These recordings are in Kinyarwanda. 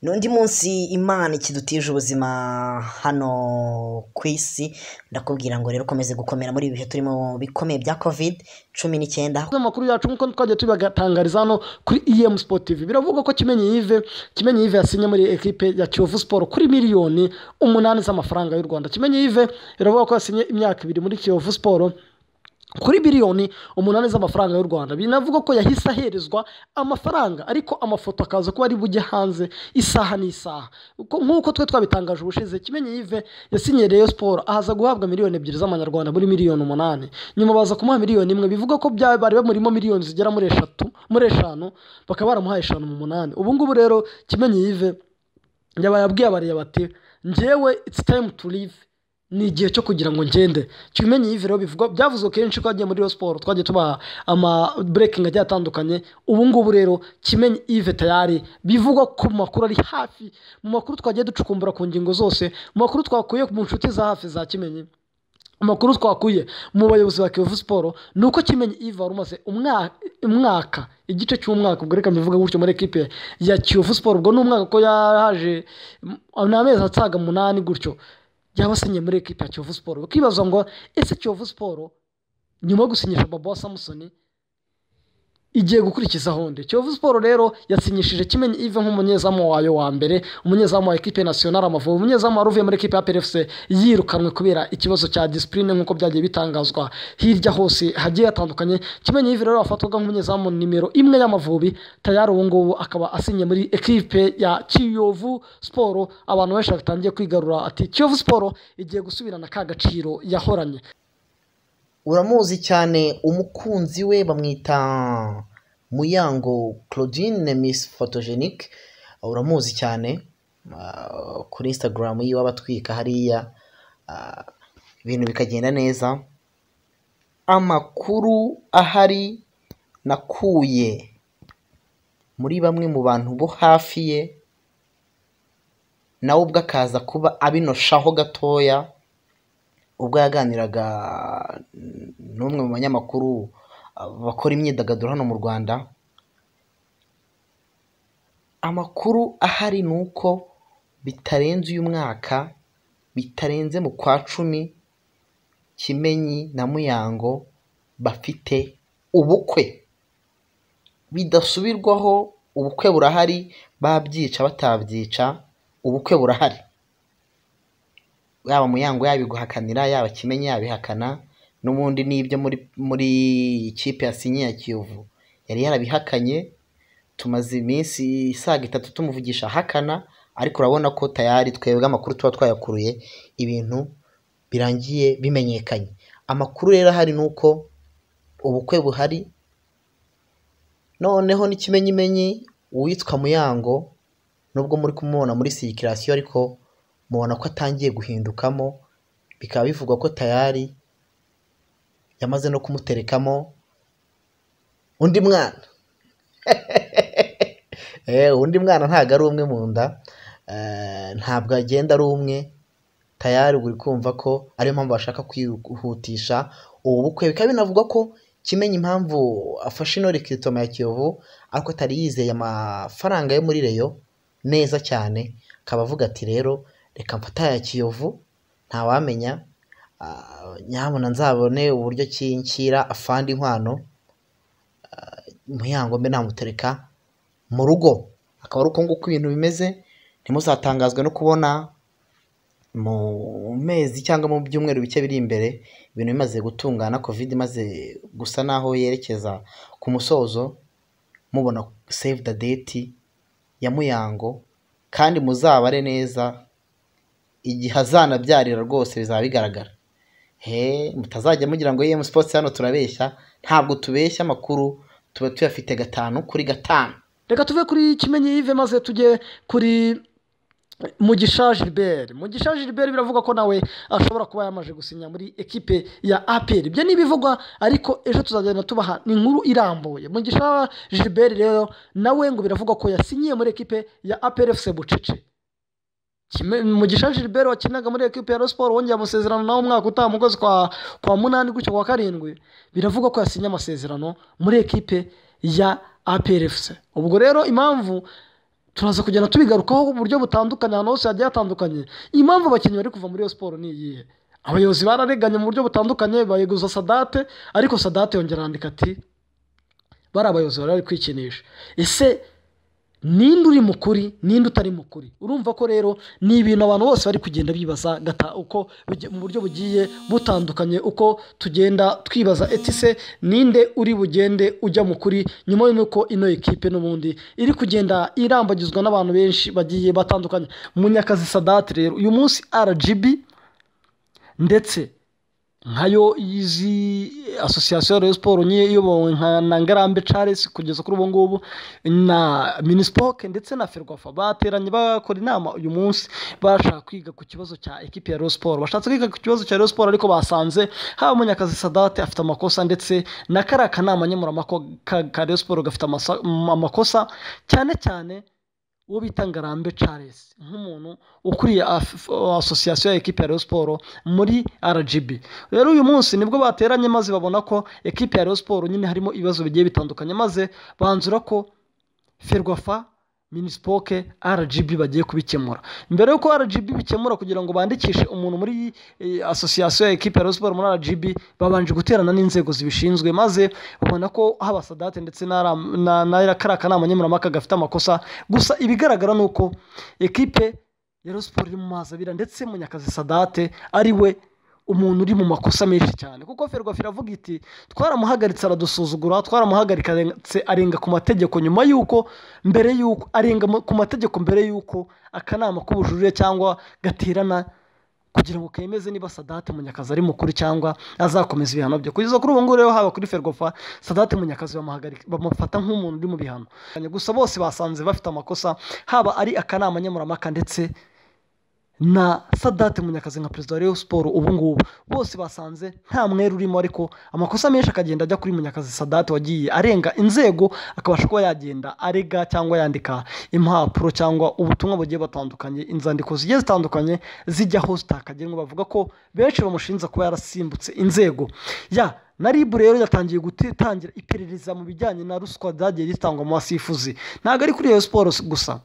ni undi munsi imana ikidutije ubuzima hano ku isi ndakubwira ngo rero ukomeze gukomera muri ibi bihe turimo bikomeye bya covid cumi n'icyenda amakuru yacu nk'uko twagiye tubigatangariza hano kuri EM Sport TV biravuga ko Kimenyi Yves Kimenyi Yves yasinye muri equipe ya Kiyovu Sport kuri miliyoni umunani z'amafaranga y'u Rwanda Kimenyi Yves biravuga ko yasinye imyaka ibiri muri Kiyovu Sport kuri biliyoni umunani z'amafaranga y'u rwanda binavuga ko yahise aherezwa amafaranga ariko amafoto akaza kuba ari bujye hanze isaha n'isaha nk'uko twe twabitangaje ubushize kimenyi yive yasinyiye reyo siporo ahaza guhabwa miliyoni ebyiri z'amanyarwanda muri miliyoni umunani nyuma baza kumuha miliyoni imwe bivuga ko bya bari bamurimo miliyoni zigera muri eshatu muri eshanu bakaba baramuhaye eshanu mu munani ubu ngubu rero kimenyi yive yabaye abwiye abariya bati ngewe it's time to live ni igihe cyo kugira ngo ngende kimenye iyi rero bivugwa byavuzwe kenshi ko agiye muri iyo siporo twagiye tubaha ama burekingi agiye atandukanye ubu ngubu rero kimenye ive tayari bivugwa ku makuru ari hafi mu makuru twagiye ducukumbura ku ngingo zose mu makuru twakuye mu nshuti za hafi za kimenyi amakuru twakuye mu bayobozi ba kiyovu siporo ni uko kimenye ive wari umaze umwaka igice cy'umwaka ubwo reka mbivuga gutyo muri ekipe ya kiyovu siporo ubwo ni umwaka ko yaje ni amezi atsaga umunani gutyo yaba asinye muri ekipa ya kiyovu siporo bakibaza ngo ese kiyovu siporo nyuma yo gusinyisha baba wa samusoni igiye gukurikiza honde kiyovu siporo rero yasinyishije kimenyi ive nk'umunyezamu wayo wa mbere umunyezamu wa ekipe nasiyonari amavubi umunyezamu wari uvuye muri ekipe ya perefuse yirukanwe kubera ikibazo cya disipurine nk'uko byagiye bitangazwa hirya hose hagiye hatandukanye kimenyi ive rero afatwaga nk'umunyezamu nimero imwe y'amavubi tayari ubu ngubu akaba asinye muri ekipe ya kiyovu siporo abantu benshi batangiye kwigarura ati kiyovu siporo igiye gusubirana ka gaciro yahoranye uramuzi cyane umukunzi we bamwita muyango claudine miss photogenique uramuzi cyane kuri instagram yiwe abatwika hariya ibintu bikagenda neza amakuru ahari nakuye muri bamwe mu bantu bo hafi ye nawe ubwo akaza kuba abinoshaho gatoya ubwo yaganiraga n'umwe mu banyamakuru bakora imyidagaduro hano mu rwanda amakuru ahari ni uko bitarenze uyu mwaka bitarenze mu kwa cumi kimenyi na muyango bafite ubukwe bidasubirwaho ubukwe burahari babyica batabyica ubukwe burahari yaba muyango yabiguhakanira yaba kimenyi yabihakana n'ubundi n'ibyo muri muri ikipe yasinye ya kiyovu yari yarabihakanye tumaze iminsi isaga itatu tumuvugisha ahakana ariko urabona ko tayari twebwe amakuru tuba twayakuruye ibintu birangiye bimenyekanye amakuru rero ahari ni uko ubukwe buhari noneho n'ikimenyimenyi uwitwa muyango nubwo muri kumubona muri sirikirasiyo ariko mubona ko atangiye guhindukamo bikaba bivugwa ko tayari yamaze no kumuterekamo undi mwana undi mwana ntabwo ari umwe mu nda ntabwo agenda ari umwe tayari buri kumva ko ariyo mpamvu bashaka kwihutisha ubu bukwe bikaba binavugwa ko kimenya impamvu afashe ino rekiritoma ya kiyovu ariko atari yizeye amafaranga yo muri reyo neza cyane akaba avuga ati rero reka mfata ya kiyovu ntawamenya nyabona nzabone uburyo kinshyira afande inkwano muyango mbe namutereka mu rugo akaba ari uko nguko ibintu bimeze ntimuzatangazwe no kubona mu mezi cyangwa mu byumweru bike biri imbere ibintu bimaze gutungana covid imaze gusa naho yerekeza ku musozo mubona save the date ya muyango kandi muzabare neza igihe azanabyarira rwose bizaba bigaragara he mutazajya mugira ngo yemu sipotsi hano turabeshya ntabwo tubeshya amakuru tuba tuyafite gatanu kuri gatanu reka tuve kuri kimenyi yive maze tujye kuri mugisha gilbert mugisha gilbert biravuga ko nawe ashobora kuba yamaze gusinya muri ekipe ya aperi ibyo ni ibivugwa ariko ejo tuzagenda tubaha ni inkuru irambuye mugisha gilbert rero nawe ngo biravugwa ko yasinyiye muri ekipe ya aperi efuse bucece mugisha gilbert wakinaga muri ekipe ya siporo wongeye amasezerano nawe umwaka utaha mu kwezi kwa munani gutyo kwa karindwi biravugwa ko yasinye amasezerano muri ekipe ya aperi efuse ubwo rero impamvu turaza kugenda tubigarukaho mu buryo butandukanye ahantu hose hagiye hatandukanye impamvu abakinnyi bari kuva muri iyo siporo ni iyihe abayobozi barareganye mu buryo butandukanye bayeguza sadate ariko sadate yongera arandika ati bari abayobozi bari bari kwikinisha ese ninde uri mu kuri ninde utari mu kuri urumva ko rero ni ibintu abantu bose bari kugenda bibaza gata uko buge- mu buryo bugiye butandukanye uko tugenda twibaza etise ninde uri bugende ujya mu kuri nyuma y'uko ino ekipe n'ubundi iri kugenda irambagizwa n'abantu benshi bagiye batandukanye munyakazi sadate rero uyu munsi rgb ndetse nkayo izi asosiyasiyo ya Rayon siporo niyo iyobowe nka na ngarambe charles kugeza kuri ubu ngubu na minisipoke ndetse na ferwafa bateranye bakora inama uyu munsi bashaka kwiga ku kibazo cya ekipi ya Rayon siporo bashatse kwiga ku kibazo cya Rayon siporo ariko basanze haba munyakazi sadate afite amakosa ndetse na kariya kanama nkemuramako ka ka Rayon siporo gafite amasa- amakosa cyane cyane uwo bita ngarambe charles nk'umuntu ukuriye af- asosiyasiyo ya ekipi ya Rayon siporo muri rgb rero uyu munsi nibwo bateranye maze babona ko ekipi ya Rayon siporo nyine harimo ibibazo bigiye bitandukanye maze banzura ko ferwafa minisipoke rgb bagiye kubikemura mbere y'uko rgb bikemura kugira ngo bandikishe umuntu muri eh, asosiyasiyo ya ekipi ya Rayon siporo muri rgb babanje guterana n'inzego zibishinzwe maze babona ko haba sadate ndetse na Ram- na- na kariya kanama nkemurampaka gafite amakosa gusa ibigaragara ni uko ekipe ya Rayon siporo iri mu mazi abira ndetse munyakazi sadate ari we umuntu uri mu makosa menshi cyane kuko ferwafa iravuga iti twaramuhagaritse aradusuzugura twaramuhagarika arenga- arenga ku mategeko nyuma y'uko mbere y'uko arenga mu- ku mategeko mbere y'uko akanama k'ubujurire cyangwa gaterana kugira ngo kemeze niba sadate munyakazi ari mukuru cyangwa azakomeza ibihano bye kugeza kuri ubu ngubu rero haba kuri ferwafa sadate munyakazi bamuhagarika- bamufata nk'umuntu uri mu bihano gusa bose basanze bafite amakosa haba ari akanama nkemuramaka ndetse na sadate munyakazi nka perezida wa Rayon siporo ubu ngubu bose basanze nta mwere urimo ariko amakosa menshi akagenda ajya kuri munyakazi sadate wagiye arenga inzego akabasha kuba yagenda arega cyangwa yandika impapuro cyangwa ubutumwa bugiye butandukanye inzandiko zigiye zitandukanye zijyaho zitakagenwa bavuga ko benshi bamushinja kuba yarasimbutse inzego ya na ribu rero yatangiye gutangira iperereza mu bijyanye na ruswa zagiye zitangwa mu basifuzi ntabwo ari kuri Rayon siporo gusa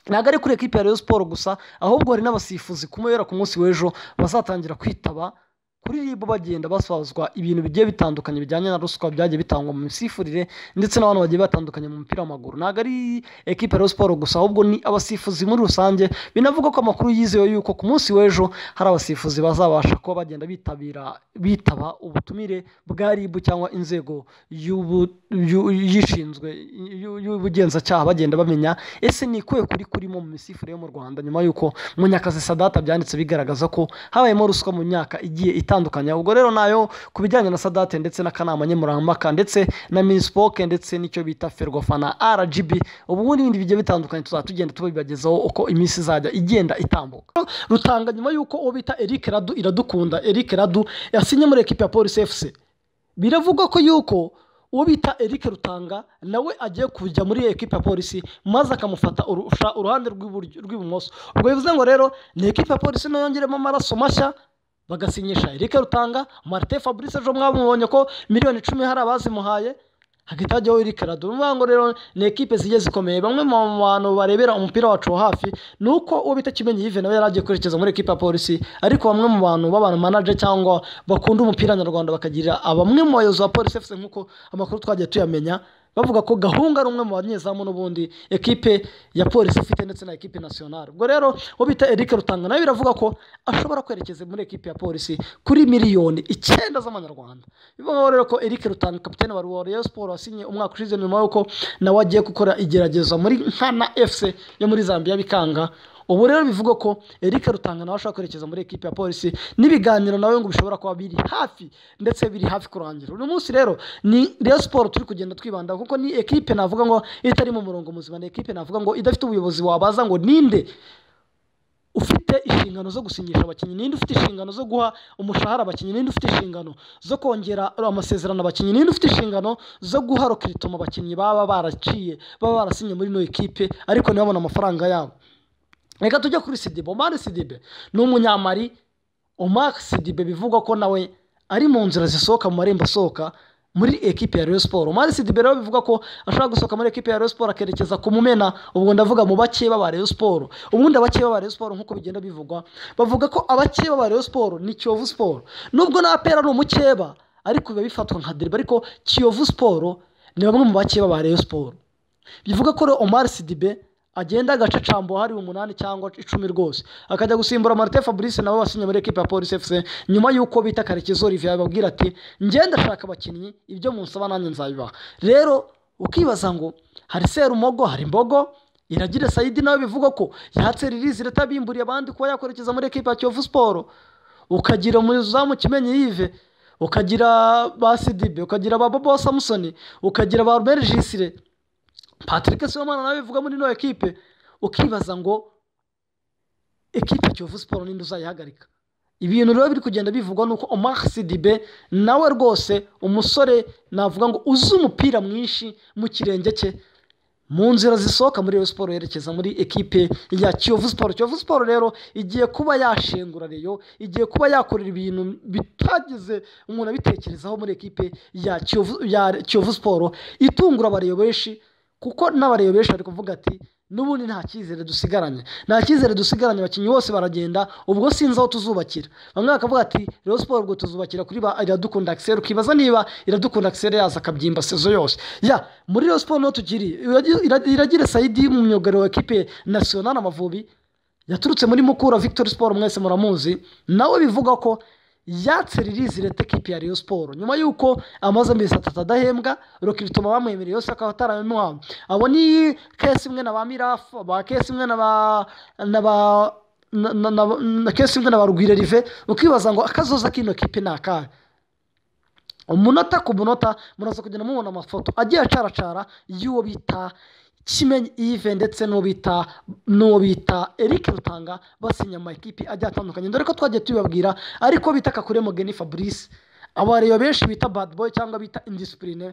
ntabwo ari kuri ekipi ya Rayon siporo gusa ahubwo hari n'abasifuzi kumubera ku munsi w'ejo bazatangira kwitaba kuri ribu bagenda basazwa ibintu bigiye bitandukanye bijyanye na ruswa byagiye bitangwa mu misifurire ndetse n'abantu bagiye batandukanye mu mupira w'amaguru ntabwo ari ekipi ya Rayon siporo gusa ahubwo ni abasifuzi muri rusange binavugwa ko amakuru yizewe yuko ku munsi w'ejo hari abasifuzi bazabasha kuba bagenda bitabira bitaba ubutumire bwa ribu cyangwa inzego y'ubu- y'u- y'ishinzwe y'u- y'ubugenzacyaha bagenda bamenya ese ni ikuye kuri kurimo mu misifurire yo mu rwanda nyuma y'uko munyakazi sadata byanditse bigaragaza ko habayemo ruswa mu myaka igiye itandukanye ubwo rero nayo ku bijyanye na sadate ndetse n'akanama nkemurampaka ndetse na minisipoke ndetse n'icyo bita ferwafa na rgb ubu n'ibindi bigiye bitandukanye tuzajya tugenda tubibagezaho uko iminsi izajya igenda itambuka rutanga nyuma y'uko uwo bita eric radu iradukunda eric radu yasinye muri ekipi ya polisi fc biravugwa ko yuko uwo bita eric rutanga nawe agiye kujya muri ekipa ya polisi maze akamufata urusha uruhande rw'iburyo- rw'ibumoso ubwo bivuze ngo rero ni ekipa ya polisi nayo yongeremo amaraso mashya bagasinyisha eric rutanga martin fabrice ejo mwamubonye ko miliyoni icumi hari abazimuhaye hagahita hajyaho eric radu urumva ngo rero ni ekipe zigiye zikomeye bamwe mu bantu barebera umupira wacu wa hafi ni uko uwo bita kimenyi yive nawe yari agiye kwerekeza muri ekipa ya polisi ariko bamwe mu bantu b'abantu manaje cyangwa bakunda umupira nyarwanda bakagira bamwe mu bayobozi ba polisi efuse nk'uko amakuru twagiye tuyamenya bavuga ko gahunga ari umwe mu banyezamu n'ubundi ekipe ya polisi ifite ndetse na ekipe nationale ubwo rero uwo bita eric rutanga nawe biravuga ko ashobora kwerekeza muri ekipe ya polisi kuri miliyoni icyenda z'amanyarwanda bivuga rero ko eric rutanga kapitene wa wa Rayon siporo wasinye umwaka ushize nyuma y'uko nawe agiye gukora igerageza muri nkana fc yo muri zambia bikanga ubu rero bivugwa ko eric rutanga nawe ashobora kwerekeza muri ekipi ya polisi n'ibiganiro nawe ngo bishobora kuba biri hafi ndetse biri hafi kurangira uyu munsi rero ni Rayon siporo turi kugenda twibandaho kuko ni ekipe navuga ngo itari mu murongo muzima ni ekipe navuga ngo idafite ubuyobozi wabaza ngo ninde ufite inshingano zo gusinyisha abakinnyi ninde ufite inshingano zo guha umushahara abakinnyi ninde ufite inshingano zo kongera amasezerano abakinnyi ninde ufite inshingano zo guha rokiritoma abakinnyi baba baraciye baba barasinye muri ino ekipe ariko ntibabone amafaranga yabo reka tujye kuri sidibe omari sidibe ni umunyamari omar sidibe bivugwa ko nawe ari mu nzira zisohoka mu marembo asohoka muri ekipe ya Rayon Sport Manzi Sidibera we bivuga ko ashobora gusohoka muri ekipe ya Rayon Sport akerekeza ku Mumena ubwo ndavuga mu bake baba Rayon Sport ubundi abake baba Rayon Sport nk'uko bigenda bivugwa bavuga ko abake baba Rayon Sport ni Kiyovu Sport nubwo na Apera ari umukeba ariko biba bifatwa nka derby ariko Kiyovu Sport ni bamwe mu bake baba Rayon Sport bivuga ko rero Omar Sidibe agenda agacacambo hari umunani cyangwa icumi rwose akajya gusimbura marite fabrice nabo basinye muri ekipa ya polisi efuse nyuma y'uko bita karekezi olivier ababwira ati ngenda ashaka abakinnyi ibyo munsaba nanjye nzabibaha rero ukibaza ngo hari serumogo hari imbogo iragire sayidi nawe bivugwa ko yatse ririzi leta bimburiye abandi kuba yakwerekeza muri ekipa ya kiyovu siporo ukagira umuzamu kimenyi yive ukagira ba sidibe ukagira ba bobo samusoni ukagira ba ruberi jisire patrick sibomana nawe bivuga muri ino ekipe ukibaza ngo ekipe kiyovu siporo ninde uzayihagarika ibintu rero biri kugenda bivugwa ni uko omar sidibe nawe rwose umusore navuga ngo uzi umupira mwinshi mu kirenge cye mu nzira zisohoka muri iyo siporo yerekeza muri ekipe ya kiyovu siporo kiyovu siporo rero igiye kuba yashengura reyo igiye kuba yakorera ibintu bitagize umuntu abitekerezaho muri ekipe ya kiyovu ya kiyovu siporo itungura abareyo benshi kuko n'abareba benshi bari kuvuga ati n'ubundi nta cyizere dusigaranye nta cyizere dusigaranye abakinnyi bose baragenda ubwo sinzi aho tuzubakira bamwe bakavuga ati rero siporo ubwo tuzubakira kuri ba iradukunda akiseri ukibaza niba iradukunda akiseri yaza akabyimba sezo yose ya muri rero siporo niho tukiri iragira sayidi mu myugariro wa ekipe nasiyonari amavubi yaturutse muri mukura victoire siporo mwese muramuzi nawe bivuga ko yatse ririzi leta ekipi ya Rayon Sport nyuma y'uko amaze amezi atatu adahembwa Rokirutuma bamwemereye yose akaba atarabimuhawe abo ni kesi imwe na ba Mirafu ba kesi imwe na ba na ba na, na, na, na kesi imwe na ba Rugwire Rive ukibaza ngo akazoza kino kipe ni akahe umunota ku munota muraza kugenda mubona amafoto agiye acaracara y'uwo bita kimenyi ive ndetse n'uwo bita n'uwo bita eric rutanga basinya amakipe agiye atandukanye dore ko twagiye tubibabwira ariko bita kakure mugeni fabrice abareba benshi bita bad boy cyangwa bita indisipurine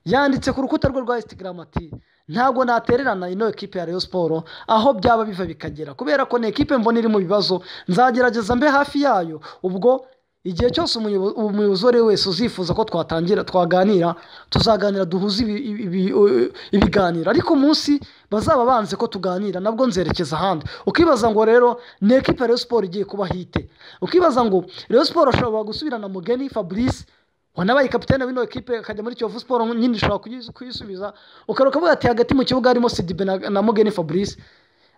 yanditse ku rukuta rwe rwa instagram ati ntabwo natererana ino ekipe ya Rayon Sport aho byaba biva bikagera kubera ko ni ekipe mbona iri mu bibazo nzagerageza mbe hafi yayo ubwo igihe cyose umuyobozi uwo ari we wese uzifuza ko twatangira twaganira tuzaganira duhuze ibiganiro ariko umunsi bazaba banze ko tuganira nabwo nzerekeza ahandi ukibaza ngo rero ni ekipa ya siporo igiye kuba hite ukibaza ngo rero siporo ashobora gusubirana mugeni fabrice wanabaye kapitene w'ino ekipe akajya muri kiyovu siporo nyine ushobora kuyisubiza ukaruka avuga ati hagati mu kibuga harimo sidibe na mugeni fabrice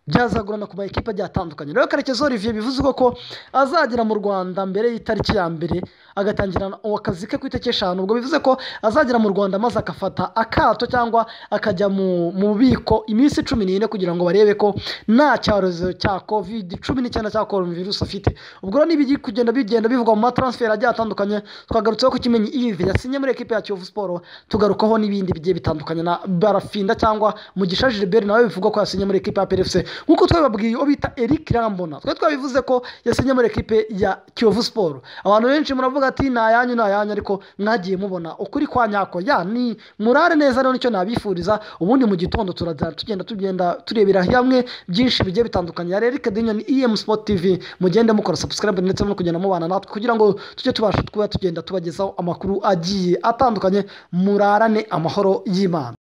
byazagurana ku ma ekipa agiye atandukanye rero karekezi olivier bivuze ko azagera mu rwanda mbere y'itariki ya mbere agatangira akazi ke ku itariki eshanu ubwo bivuze ko azagera mu rwanda maze agafata akato cyangwa akajya mu bubiko iminsi cumi n'ine kugira ngo barebe ko nta cyorezo cya kovide cumi n'icyenda cya korona virusi afite ubwo rero nibigi kugenda bigenda bivugwa mu mataransiferi agiye atandukanye twagarutseho ko kimenyi ive yasinye muri ekipa ya kiyovu siporo tugarukaho n'ibindi bigiye bitandukanye na barafinda cyangwa mugisha gilbert nawe bivuga ko yasinye muri ekipa ya perefuse nk'uko twabibabwiye uwo bita eric rambona twari twabivuze ko yasinye muri ekipe ya kiyovu siporo abantu benshi muravuga ati ni ayanyu ni ayanyu ariko mwagiye mubona ukuri kwa nyako ya ni murare neza rero nicyo nabifuriza ubundi mu gitondo turazana tugenda tugenda turebera hamwe byinshi bigiye bitandukanye yari eric dinyoni em sport tv mugende mukora subscribe ndetse no kugenda mubana natwe kugira ngo tujye tubasha kuba tugenda tubagezaho amakuru agiye atandukanye murarane amahoro y'imana